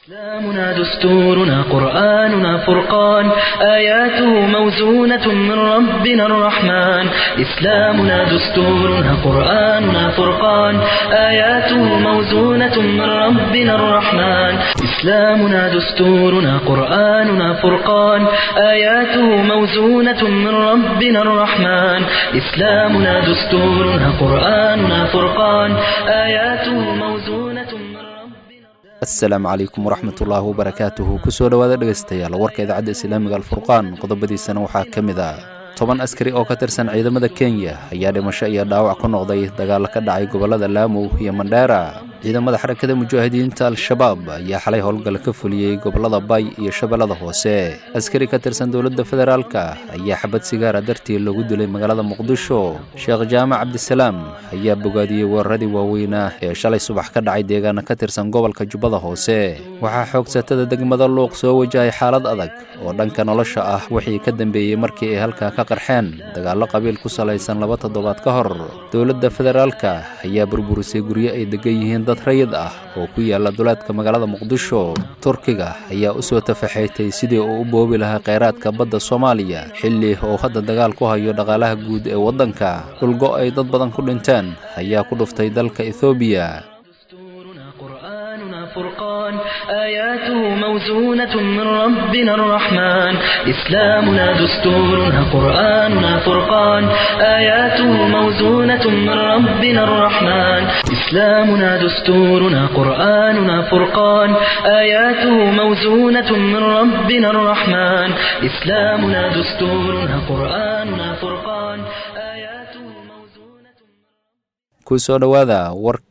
إسلامنا دستورنا قرآننا فرقان آياته موزونة من ربنا الرحمن إسلامنا دستورنا قرآننا فرقان آياته موزونة من ربنا الرحمن إسلامنا دستورنا قرآننا فرقان آياته موزونة من ربنا الرحمن إسلامنا دستورنا قرآننا فرقان آياته موزونة من ربنا asalaamu calaykum waraxmatullaahi wabarakaatuhu kusoo dhowaada dhegaystayaal warka idaacadda islaamiga alfurqaan qodobadiisana waxaa ka mid ah toban askari oo ka tirsan ciidamada kenya ayaa dhimasho iyo dhaawac ku noqday dagaalo ka dhacay gobollada laamow iyo mandheera ciidamada xarakada mujaahidiinta al-shabaab ayaa xalay howlgal ka fuliyey gobollada bay iyo shabeellada hoose askari ka tirsan dowladda federaalka ayaa xabad sigaara dartii loogu dilay magaalada muqdisho sheekh jaamac cabdisalaam ayaa bogaadiyey weeraradii waaweynaa ee shalay subax ka dhacay deegaana ka tirsan gobolka jubbada hoose waxaa xoogsatada degmada luuq soo wajahay xaalad adag oo dhanka nolosha ah wixii ka dambeeyey markii ay halkaa ka qarxeen dagaallo qabiil ku salaysan laba toddobaad ka hor dowladda federaalka ayaa burburisay guryo ay degan yihiin dad rayid ah oo ku yaala duleedka magaalada muqdisho turkiga ayaa u soo tafaxaytay sidii uu u boobi lahaa kheyraadka badda soomaaliya xilli uu hadda dagaal ku hayo dhaqaalaha guud ee waddanka dhulgo ay dad badan ku dhinteen ayaa ku dhuftay dalka ethoobiya دستورنا قرآننا فرقان آياته موزونة من ربنا الرحمن إسلامنا دستورنا قرآننا فرقان آياته موزونة من ربنا الرحمن إسلامنا دستورنا قرآننا فرقان آياته موزونة من ربنا الرحمن إسلامنا دستورنا قرآننا فرقان آياته موزونة kusoo dhowaada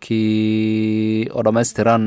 warkii oo dhammaystiran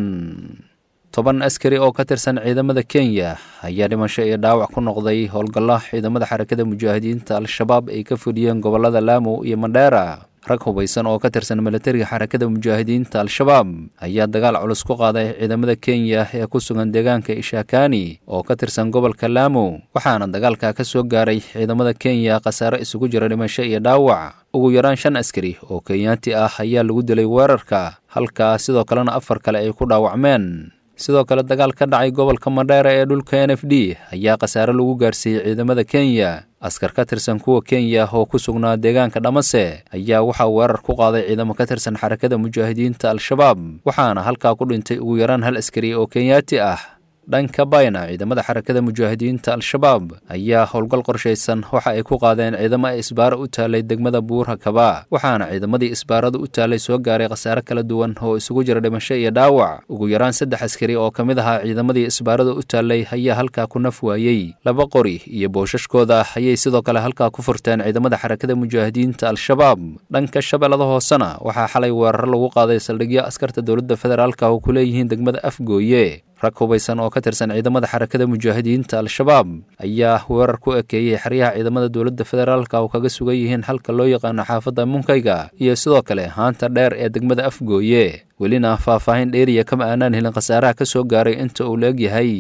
toban askari oo ka tirsan ciidamada kenya ayaa dhimasho iyo dhaawac ku noqday howlgalla ciidamada xarakada mujaahidiinta al-shabaab ay ka fuliyeen gobollada laamow iyo mandheera rag hubaysan oo ka tirsan milatariga xarakada mujaahidiinta al-shabaab ayaa dagaal culus ku qaaday ciidamada kenya ee ku sugan deegaanka ishakani oo ka tirsan gobolka laamow waxaana dagaalka ka soo gaaray ciidamada kenya khasaare isugu jira dhimasho iyo dhaawac ugu yaraan shan askari oo kenyaanti ah ayaa lagu dilay weerarka halkaa sidoo kalena afar kale ay ku dhaawacmeen sidoo kale dagaal ka dhacay gobolka mandheera ee dhulka n f d ayaa khasaare lagu gaarsiiyey ciidamada kenya askar ka tirsan kuwa kenya oo ku sugnaa deegaanka dhamase ayaa waxaa weerar ku qaaday ciidamo ka tirsan xarakada mujaahidiinta al-shabaab waxaana halkaa ku dhintay ugu yaraan hal askari oo kenyaati ah dhanka bayna ciidamada xarakada mujaahidiinta al-shabaab ayaa howlgal qorshaysan waxa ay ku qaadeen ciidamo ay isbaaro u taalay degmada buura kaba waxaana ciidamadii isbaarada u taalay soo gaaray khasaare kala duwan oo isugu jira dhimasho iyo dhaawac ugu yaraan saddex askari oo ka mid ahaa ciidamadii isbaarada u taalay ayaa halkaa ku naf waayey laba qori iyo booshashkooda ayay sidoo kale halkaa ku furteen ciidamada xarakada mujaahidiinta al-shabaab dhanka shabeellada hoosena waxaa xalay weeraro lagu qaaday saldhigyo askarta dowladda federaalka oo ku leeyihiin degmada afgooye rag hubaysan oo ka tirsan ciidamada xarakada mujaahidiinta al-shabaab ayaa weerar ku ekeeyey xeryaha ciidamada dowladda federaalka oo kaga sugan yihiin halka loo yaqaano xaafadda munkayga iyo sidoo kale haanta dheer ee degmada afgooye welina faahfaahin dheeriya kama aanaan helin khasaaraha ka soo gaaray inta uu la egyahay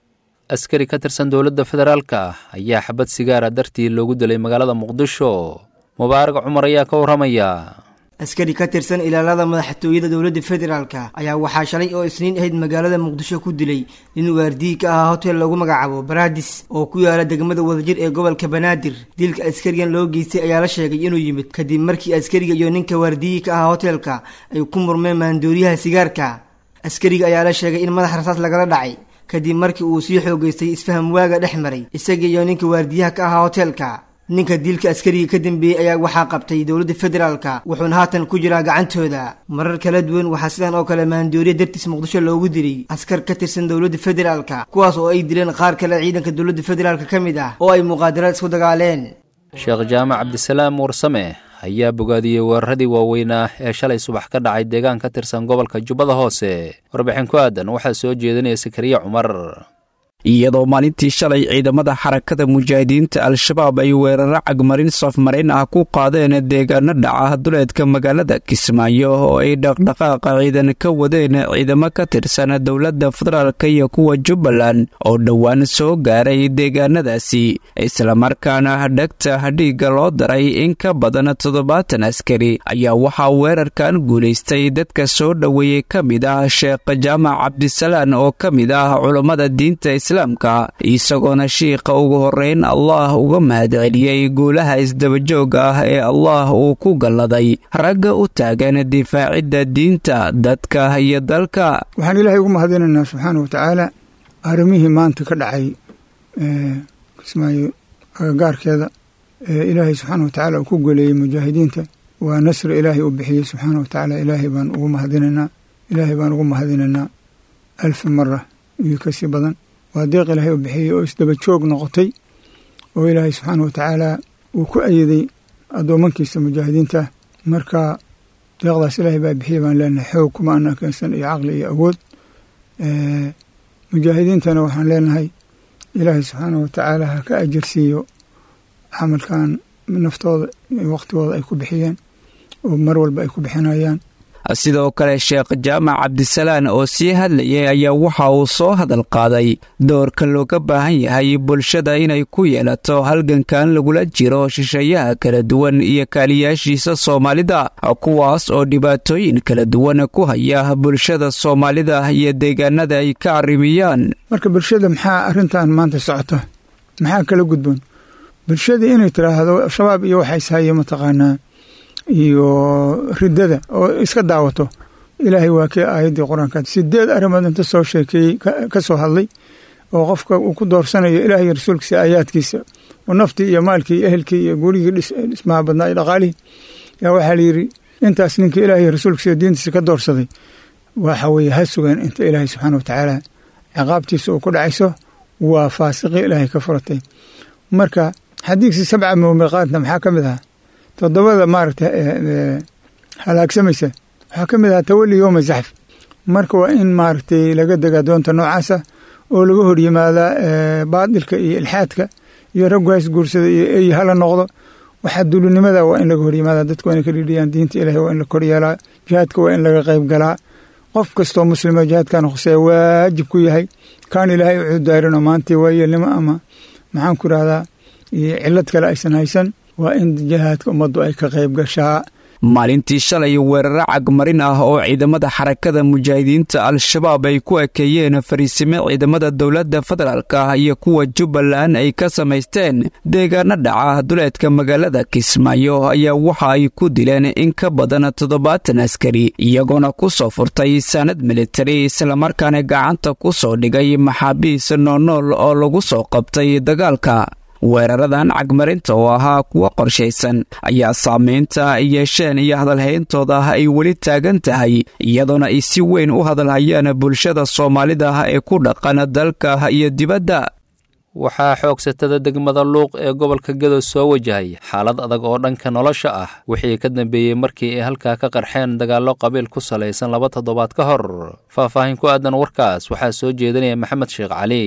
askari ka tirsan dowladda federaalka ayaa xabad sigaara dartii loogu dilay magaalada muqdisho mubaarag cumar ayaa ka warramaya askari ka tirsan ilaalada madaxtooyada dowladda federaalka ayaa waxaa shalay oo isniin ahayd magaalada muqdisho ku dilay nin waardiyi ka ahaa hotel lagu magacaabo baradis oo ku yaala degmada wadajir ee gobolka banaadir dilka askarigan loo geystay ayaa la sheegay inuu yimid kadib markii askariga iyo ninka waardiyi ka ahaa hotelka ay ku murmeen maandooriyaha sigaarka askariga ayaa la sheegay in madax rasaas lagala dhacay kadib markii uu sii xoogeystay isfaham waaga dhex maray isaga iyo ninka waardiyaha ka ahaa hotelka ninka dilka askariga ka dambeeyey ayaa waxaa qabtay dowladda federaalka wuxuuna haatan ku jiraa gacantooda marar kala duwan waxaa sidan oo kale maandooriya dartiis muqdisho loogu dilay askar ka tirsan dowladda federaalka kuwaas oo ay dileen qaar kale ciidanka dowladda federaalka ka mid ah oo ay muqaadaraad isku dagaaleen sheekh jaamac cabdisalaam warsame ayaa bogaadiyey weeraradii waaweynaa ee shalay subax ka dhacay deegaan ka tirsan gobolka jubbada hoose warbixin ku aadan waxaa soo jeedinaya sakariya cumar iyadoo maalintii shalay ciidamada xarakada mujaahidiinta al-shabaab ay weeraro cagmarin safmarin ah ku qaadeen deegaano dhaca duleedka magaalada kismaayo oo ay dhaqdhaqaaqa ciidan ka wadeen ciidamo ka tirsan dowladda federaalk iyo kuwa jubbaland oo dhowaan soo gaaray deegaanadaasi islamarkaana dhegta dhiigga loo daray in ka badan toddobaatan askari ayaa waxaa weerarkan guulaystay dadka soo dhoweeyey ka mid ah sheekh jaamac cabdisalaan oo ka mid ah culummada diinta islaamka isagoona shiikha ugu horreyn allah uga mahadceliyey guulaha isdabajooga ah ee allah uu ku galladay ragga u taagan difaacidda diinta dadka iyo dalka waxaan ilaahay ugu mahadinaynaa subxaana watacaala arrimihii maanta ka dhacay kismaayo agagaarkeeda ee ilaahay subxaana watacaala uu ku goleeyey mujaahidiinta waa nasri ilaahay uu bixiyey subxaana watacaala ilaahay baan ugu mahadinaynaa ilaahay baan ugu mahadinaynaa alfi mara iyo kasii badan waa deeq ilaahay uu bixiyey oo isdaba joog noqotay oo ilaahay subxaana watacaala uu ku ayiday addoomankiisa mujaahidiinta marka deeqdaas ilaahay baa bixiyey baan leenahay xoog kuma ana keensan iyo caqli iyo awood mujaahidiintana waxaan leenahay ilaahay subxaana watacaala ha ka ajirsiiyo camalkan naftooda waqtigooda ay ku bixiyeen oo mar walba ay ku bixinayaan sidoo kale sheekh jaamac cabdisalaan oo sii hadlayay ayaa waxa uu soo hadal qaaday doorka looga baahan yahay bulshada inay ku yeelato halgankan lagula jiro shisheeyaha kala duwan iyo kaaliyaashiisa soomaalida kuwaas oo dhibaatooyin kala duwan ku haya bulshada soomaalida iyo deegaanada ay ka arrimiyaan marka bulshada maxaa arrintan maanta socota maxaa kala gudboon bulshada inay tiraahdo shabaab iyo waxaa ishaye mataqaanaa iyo riddada oo iska daawato ilaahay waa kii aayaddii qur-aanka sideed arrimood inta soo sheekeeyey ka soo hadlay oo qofka uu ku doorsanayo ilaahay rasuulkiisa aayaadkiisa oo naftii iyo maalkii iyo ehelkii iyo gurigii dhismaha badnaa iyo dhaqaalihii yaa waxaa layidhi intaas ninkii ilaahay rasuulkiisa diintiisa ka doorsaday waxa weeye ha sugeen inta ilaahay subxaana watacaala ciqaabtiisa uu ku dhacayso waa faasiqii ilaahay ka furatay marka xadiigsi sabca muumiqaadna maxaa ka mid ahaa toddobada maaragta halaagsamaysa waxaa ka mid ahaa tawali yooma zaxf marka waa in maaragtay laga degaa doonta noocaasa oo laga hor yimaadaa baadilka iyo ilxaadka iyo raggu hays guursada iyo ey hala noqdo waxaa dulinimada waa in laga hor yimaada dadku waa inay ka dhidhiyaan diinta ilahay waa in la kor yeelaa jihaadka waa in laga qayb galaa qof kastoo muslima jihaadkan khuseeya waajib ku yahay kaan ilaahay u cudaarinoo maantii waayeelnimo ama maxaan ku idhahdaa cillad kale aysan haysan waa in jihaadka ummaddu ay ka qayb gashaa maalintii shalay weeraro cagmarin ah oo ciidamada xarakada mujaahidiinta al-shabaab ay ku ekeeyeen fariisime ciidamada dowladda federaalk ah iyo kuwa jubbaland ay ka samaysteen deegaano dhaca duleedka magaalada kismaayo ayaa waxa ay ku dileen in ka badan toddobaatan askari iyagoona ku soo furtay saanad militari islamarkaana gacanta ku soo dhigay maxaabiis noonool oo lagu soo qabtay dagaalka weeraradan cagmarinta oo ahaa kuwo qorshaysan ayaa saamaynta ay yeesheen iyo hadalhayntooda ay weli taagan tahay iyadoona ay si weyn u hadalhayaan bulshada soomaalida ee ku dhaqan dalka iyo dibadda waxaa xoogsatada degmada luuq ee gobolka gedo soo wajahay xaalad adag oo dhanka nolosha ah wixii ka dambeeyey markii ay halkaa ka qarxeen dagaallo qabiil ku salaysan laba toddobaad ka hor faahfaahin ku aadan warkaas waxaa soo jeedinaya maxamed sheekh cali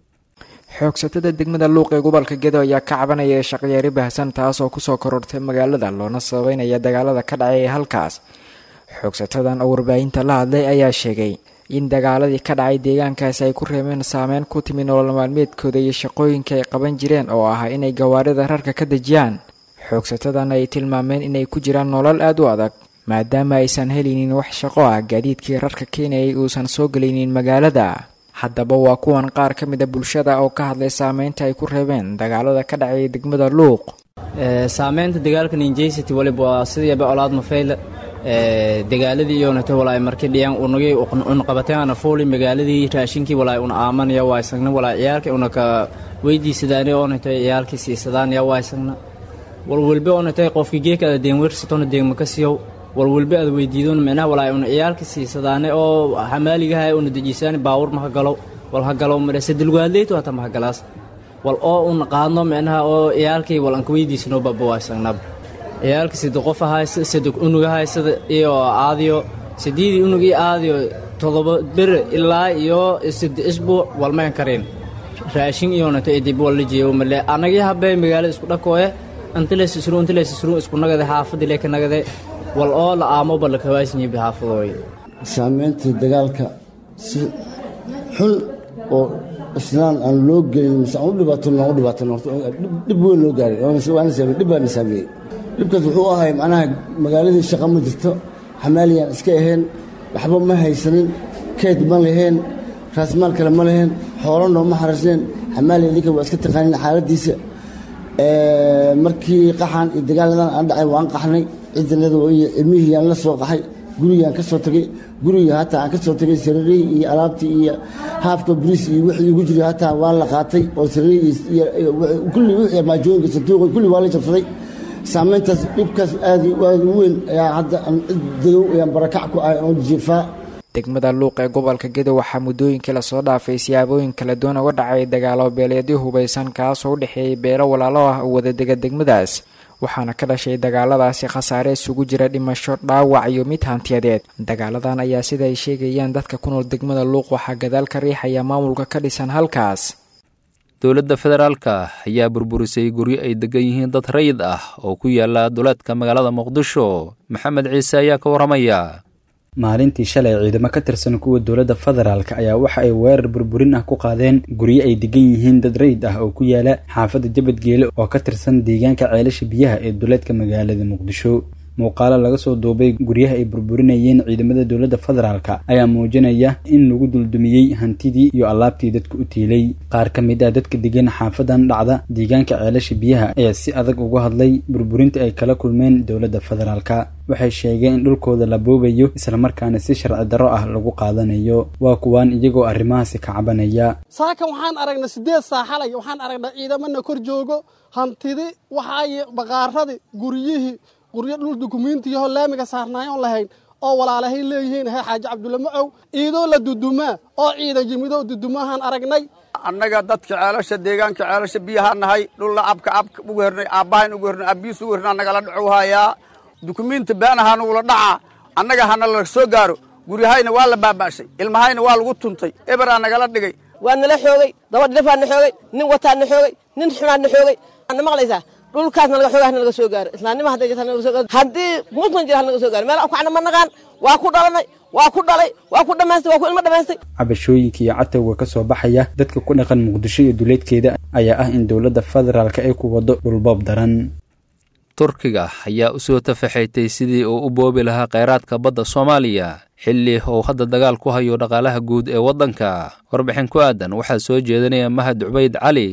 xoogsatada degmada luuq ee gobolka gedo ayaa ka cabanaya shaqyaari baahsan taas oo kusoo korortay magaalada loona sababeynaya dagaalada ka dhacay ee halkaas xoogsatadan oo warbaahinta la hadlay ayaa sheegay in dagaaladii ka dhacay deegaankaasi ay ku reebeen saameyn ku timi nolol maalmeedkooda iyo shaqooyinka ay qaban jireen oo ahaa inay gawaarida rarka ka dejiyaan xoogsatadan ay tilmaameen inay ku jiraan nolol aad u adag maadaama aysan helaynin wax shaqo ah gaadiidkii rarka keenayay uusan soo gelaynin magaalada haddaba waa kuwan qaar ka mid a bulshada oo ka hadlay saameynta ay ku reebeen dagaalada ka dhacay degmada luuq saameynta dagaalka ninjaysity waliba waa sidiiba olaad mafayla dagaaladii iyonata walaay markii dhiyaan unagii unqabateana fuuli magaaladii raashinkii walaay una aamanaya waa isagna walaay ciyaalka unaka weydiisadaani oonatay ciyaalkii siisadaan waa isagna walwalbe oonatay qofkii geeka ada deenwersatona deegmaka siyow walwalbe aad weydiidon micnaha walaay una ciyaalka siisadaane oo xamaaligaha una dejisaani baawur ma hagalo wal hagalo madhase dilgaadleytu hata ma hagalaas wal oo un qaadno micnaha oo ciyaalkii wal anka weydiisano baba waa isagnaba ciyaalka sida qof ahay sida unug ahay sida iyo aadiyo sideedii unug iyo aadiyo todoba ber ilaa iyo sida isbuuc walmayn karin raashin iyonata idib walla jeeyo male anagii habee magaalada isku dhakooye intilees isru intilees isru isku nagade xaafadii leka nagade wal oo la aamo balla kawaasnyibi xaafadooy saamayntii dagaalka si xun oo islaan aan loo gelin mise aan u dhibaato aan u dhibaatan horta dhib weyn loo gaaray waana saamey dhib baana saameeyey dhibkaas wuxuu ahay macnaha magaaladii shaqa ma jirto xamaaliyaan iska ahayn waxba ma haysanin keyd ma lahayn raasmaal kale ma lahayn xoolo nooma xarasneen xamaaliya idinka waa iska taqaanin xaaladdiisa markii qaxan iyo dagaaladan aan dhacay waan qaxnay ciidanada ilmihii aan la soo qaxay gurigaan ka soo tagay guriga hataa aan ka soo tagay sariirihii iyo alaabtii iyo haafka bariis iyo wixii igu jiray hataa waa la qaatay oo sariirihii iyo kulli wixii armaajooyinka sanduuqa kulli waa la jabsaday saamayntaas dhibkaas aad aad u weyn ayaa hadda aan cid dadow ayaan barakac ku ahay oon jiifaa degmada luuq ee gobolka gedo waxaa muddooyinkii lasoo dhaafay siyaabooyin kala duwan uga dhacay dagaalo beeleedyo hubaysan kaasoo u dhexeeyay beelo walaalo ah oo wadadega degmadaas waxaana ka dhashay dagaaladaasi khasaare isugu jira dhimasho dhaawac iyo mid hantiyadeed dagaaladan ayaa sida ay sheegayaan dadka ku nool degmada luuq waxaa gadaal ka riixaya maamulka ka dhisan halkaas dowladda federaalka ayaa burburisay guryo ay degan yihiin dad rayid ah oo ku yaala duleedka magaalada muqdisho maxamed ciise ayaa ka warramaya maalintii shalay ciidamo ka tirsan kuwa dowladda federaalk ayaa waxa ay weerar burburin ah ku qaadeen guryo ay degan yihiin dad rayid ah oo ku yaala xaafadda jabadgeele oo ka tirsan deegaanka ceelasha biyaha ee duleedka magaalada muqdisho muuqaalo laga soo duubay guryaha ay burburinayeen ciidamada dowladda federaalk ayaa muujinaya in lagu duldumiyey hantidii iyo allaabtii dadka u tiilay qaar ka mid ah dadka degan xaafadan dhacda deegaanka ceelasha biyaha ayaa si adag uga hadlay burburinta ay kala kulmeen dowladda federaalk waxay sheegeen in dhulkooda la boobayo islamarkaana si sharci darro ah lagu qaadanayo waa kuwaan iyagoo arrimahaasi ka cabanaya saakan waxaan aragnay siddeed saaxalay waxaan aragnay ciidamana kor joogo hantidi waxaay baqaaradii guryihii guryo dhul dukumiintiyaho laamiga saarnaayo on lahayn oo walaalahay leeyihiin he xaaji cabdulle macow iidoo la dudumaa oo ciidan yimidoo dudumahaan aragnay annaga dadka ceelasha deegaanka ceelasha biyahaa nahay dhulla abka abka ugu hernay aabbahayn ugu hernay abbiis ugu hernay annagala dhacow hayaa dukumiinti beenahaa nugula dhacaa annaga hana la soo gaaro guryahayna waa la baaba'shay ilmahayna waa lagu tuntay eberaa nagala dhigay waa nala xoogay dabadh dhafaa na xoogay nin wataa na xoogay nin xumaa na xoogay na maqlaysaa dhulkaasna laga xoogaa hana laga soo gaaro islaamnima hadday jirta hana laga soo gaaro haddii muslim jira hana laga soo gaaro meel aan kacna ma naqaan waa ku dhalanay waa ku dhalay waa ku dhammaystay waa ku ilmo dhammaystay cabashooyinka iyo catowga ka soo baxaya dadka ku dhaqan muqdisho iyo duleedkeeda ayaa ah in dowladda federaalka ay ku wado dhulboob daran turkiga ayaa u soo tafaxaytay sidii uu u boobi lahaa kheyraadka badda soomaaliya xilli uu hadda dagaal ku hayo dhaqaalaha guud ee waddanka warbixin ku aadan waxaa soo jeedinaya mahad cubayd cali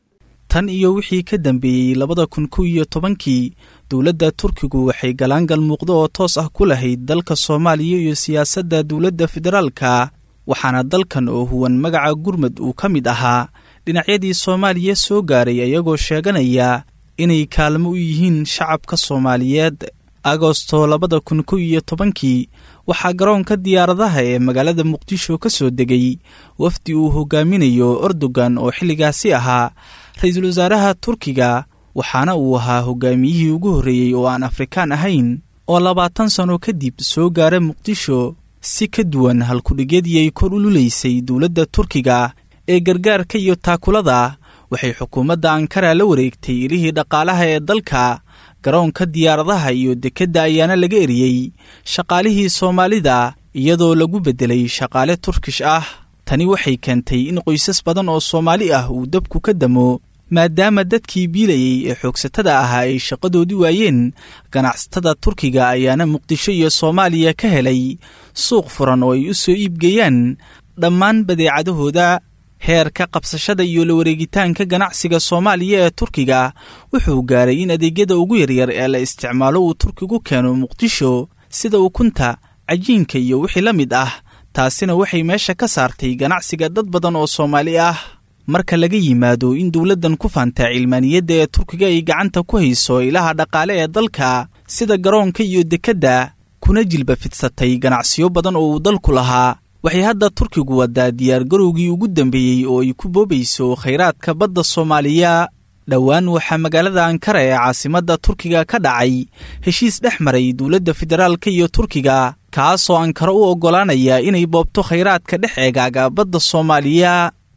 tan iyo wixii ka dambeeyey labada kun kow iyo tobankii dowladda turkigu waxay galaangal muuqdo oo toos ah ku lahayd dalka soomaaliya iyo siyaasadda dowladda federaalka waxaana dalkan oo huwan magaca gurmud uu ka mid ahaa dhinacyadii soomaaliya soo gaaray ayagoo sheeganaya inay kaalmo u yihiin shacabka soomaaliyeed agosto labada kun kow iyo tobankii waxaa garoonka diyaaradaha ee magaalada muqdisho ka soo degay wafdi uu hogaaminayo erdogan oo xilligaasi ahaa ra-iisul wasaaraha turkiga waxaana uu ahaa hogaamiyihii ugu horreeyey oo aan afrikaan ahayn oo labaatan sano kadib soo gaara muqdisho si ka duwan halkudhigyadii ay kor u lulaysay dowladda turkiga ee gargaarka iyo taakulada waxay xukuumadda ankara la wareegtay ilihii dhaqaalaha ee dalka garoonka diyaaradaha iyo dekedda ayaana laga eriyey shaqaalihii soomaalida iyadoo lagu beddelay shaqaale turkish ah tani waxay keentay in qoysas badan oo soomaali ah uu dabku ka damo maadaama dadkii biilayey ee xoogsatada ahaa ay shaqadoodii waayeen ganacsatada turkiga ayaana muqdisho iyo soomaaliya ka helay suuq furan oo ay u soo iibgeeyaan dhammaan badeecadahooda heerka qabsashada iyo la wareegitaanka ganacsiga soomaaliya ee turkiga wuxuu gaaray in adeegyada ugu yaryar ee la isticmaalo uu turkigu keeno muqdisho sida ukunta cajiinka iyo wixii la mid ah taasina waxay meesha ka saartay ganacsiga dad badan oo soomaali ah marka laga yimaado in dowladdan ku faantaa cilmaaniyadda ee turkiga ay gacanta ku hayso ilaha dhaqaale ee dalka sida garoonka iyo dekedda kuna jilba fidsatay ganacsiyo badan oo uu dalku lahaa waxay hadda turkigu wadaa diyaargarowgii ugu dambeeyey oo ay ku boobayso khayraadka badda soomaaliya dhowaan waxaa magaalada ankara ee caasimadda turkiga ka dhacay heshiis dhex maray dowladda federaalka iyo turkiga kaasoo ankara u oggolaanaya inay boobto khayraadka dhex eegaaga badda soomaaliya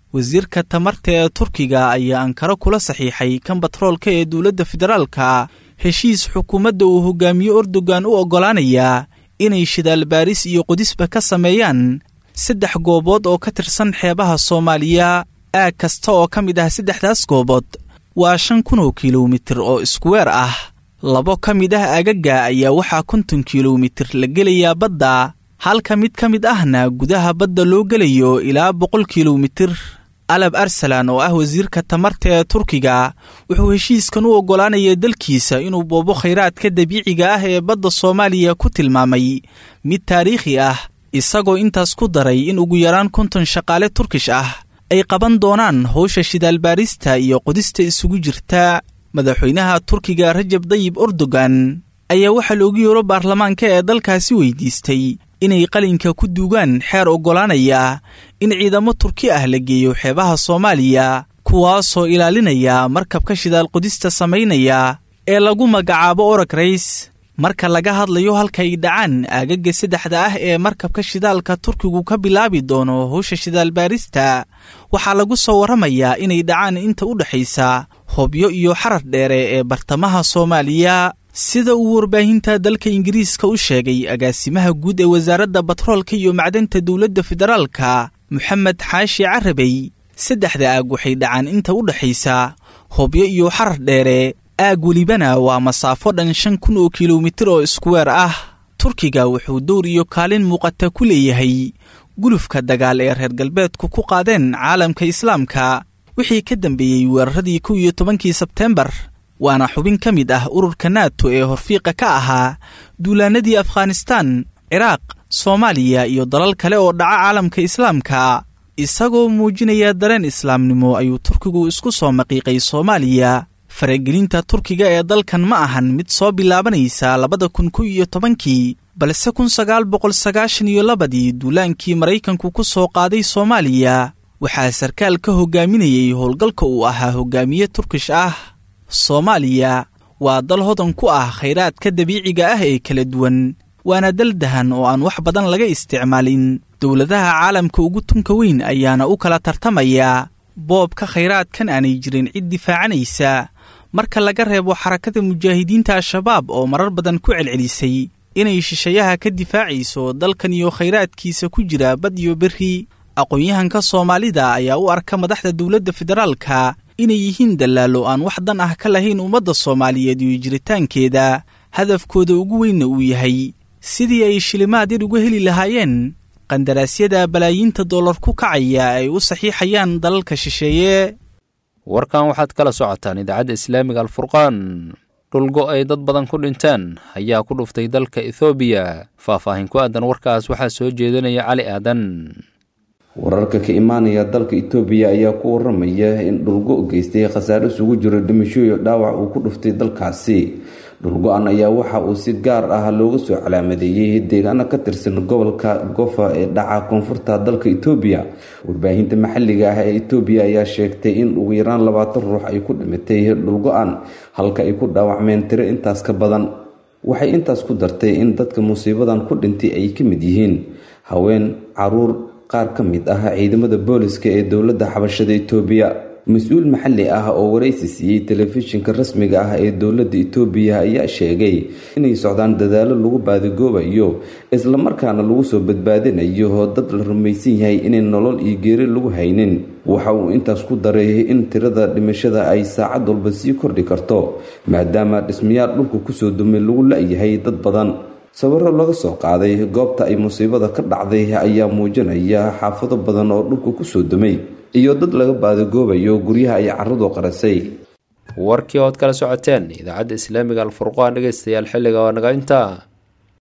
wasiirka tamarta ee turkiga ayaa ankaro kula saxiixay kan batroolka ee dowladda federaalka heshiis xukuumadda uu hogaamiye erdogan u oggolaanayaa inay shidaal baaris iyo qudisba ka sameeyaan saddex goobood oo ka tirsan xeebaha soomaaliya aag kasta oo ka mid ah saddexdaas goobood waa shan kun oo kilomitir oo iskuweer ah labo ka mid ah aagaga ayaa waxaa konton kilomitir la gelayaa badda halka mid ka mid ahna gudaha badda loo gelayo ilaa boqol kilomitir alab arsalan oo ah wasiirka tamarta ee turkiga wuxuu heshiiskan u oggolaanaya dalkiisa inuu boobo khayraadka dabiiciga ah ee badda soomaaliya ku tilmaamay mid taariikhi ah isagoo intaas ku daray in ugu yaraan konton shaqaale turkish ah ay qaban doonaan howsha shidaalbaarista iyo qodista isugu jirta madaxweynaha turkiga rajab dayib erdogan ayaa waxaa loogu yeero baarlamaanka ee dalkaasi weydiistay inay qalinka ku duugaan xeer oggolaanaya in ciidamo turki ah la geeyo xeebaha soomaaliya kuwaasoo ilaalinaya markabka shidaal qodista samaynaya ee lagu magacaabo orag rays marka laga hadlayo halka ay dhacaan aagaga saddexda ah ee markabka shidaalka turkigu ka bilaabi doono howsha shidaalbaarista waxaa lagu soo warramayaa inay dhacaan inta u dhexaysa hobyo iyo xarar dheere ee bartamaha soomaaliya sida uu warbaahinta dalka ingiriiska u sheegay agaasimaha guud ee wasaaradda batroolka iyo macdanta dowladda federaalka moxamed xaashi carabey saddexda aag waxay dhacaan inta u dhexaysa hobyo iyo xarar dheere aag welibana waa masaafo dhan shan kun oo kilomitir oo iskuweer ah turkiga wuxuu dowr iyo kaalin muuqata ku leeyahay gulufka dagaal ee reer galbeedku ku qaadeen caalamka islaamka wixii ka dambeeyey weeraradii kow iyo tobankii sebteembar waana xubin ka mid ah ururka nato ee horfiiqa ka ahaa duulaanadii afghanistaan ciraaq soomaaliya iyo dalal kale oo dhaca caalamka islaamka isagoo muujinaya dareen islaamnimo ayuu turkigu isku soo maqiiqay soomaaliya faragelinta turkiga ee dalkan ma ahan mid soo bilaabanaysa labada kun kow iyo tobankii balse kun sagaal boqol sagaashan iyo labadii duulaankii maraykanku ku soo qaaday soomaaliya waxaa sarkaal ka hogaaminayay howlgalka uu ahaa hogaamiye turkish ah soomaaliya waa dal hodan ku ah khayraadka dabiiciga ah ee kala duwan waana dal dahan oo aan wax badan laga isticmaalin dowladaha caalamka ugu tunka weyn ayaana u kala tartamayaa boobka khayraadkan aanay jirin cid difaacanaysa marka laga reebo xarakada mujaahidiinta al-shabaab oo marar badan ku celcelisay inay shishayaha ka difaacayso dalkan iyo khayraadkiisa ku jira bad iyo berri aqoon-yahanka soomaalida ayaa u arka madaxda dowladda federaalka inay yihiin dallaalo aan wax dan ah ka lahayn ummadda soomaaliyeed iyo jiritaankeeda hadafkooda ugu weynna uu yahay sidii ay shilimaad yar uga heli lahaayeen qandaraasyada balaayiinta dollar ku kacaya ay u saxiixayaan dalalka shisheeye warkan waxaad kala socotaan idaacadda islaamiga alfurqaan dhulgo ay dad badan ku dhinteen ayaa ku dhuftay dalka ethoobiya faahfaahin ku aadan warkaas waxaa soo jeedinaya cali aadan wararka ka imaanaya dalka itoobiya ayaa ku waramaya in dhulgo geystay khasaare isugu jiro dhimasho iyo dhaawac uu ku dhuftay dalkaasi dhulgo-an ayaa waxa uu si gaar ah looga soo calaamadeeyey deegaano ka tirsan gobolka gofa ee dhaca koonfurta dalka itoobiya warbaahinta maxalliga ah ee itoobiya ayaa sheegtay in ugu yaraan labaatan ruux ay ku dhimatay dhulgo-an halka ay ku dhaawacmeen tiro intaas ka badan waxay intaas ku dartay in dadka musiibadan ku dhintay ay ka mid yihiin haween caruur qaar ka mid ah ciidamada booliska ee dowladda xabashada itoobiya mas-uul maxalli ah oo waraysi siiyey telefishinka rasmiga ah ee dowladda itoobiya ayaa sheegay inay socdaan dadaalo lagu baadigoobayo islamarkaana lagu soo badbaadinayo dad la rumaysan yahay inay nolol iyo geeri lagu haynin waxa uu intaas ku daray in tirada dhimashada ay saacad walba sii kordhi karto maadaama dhismayaal dhulka kusoo dumay lagu la-yahay dad badan sawiro laga soo qaaday goobta ay musiibada ka dhacday ayaa muujinaya xaafado badan oo dhulka kusoo dumay iyo dad laga baadigoobayo guryaha ay caradu qarasay warkii ood kala socoteen idaacadda islaamiga alfurqaan dhegeystayaal xilliga waa naga intaa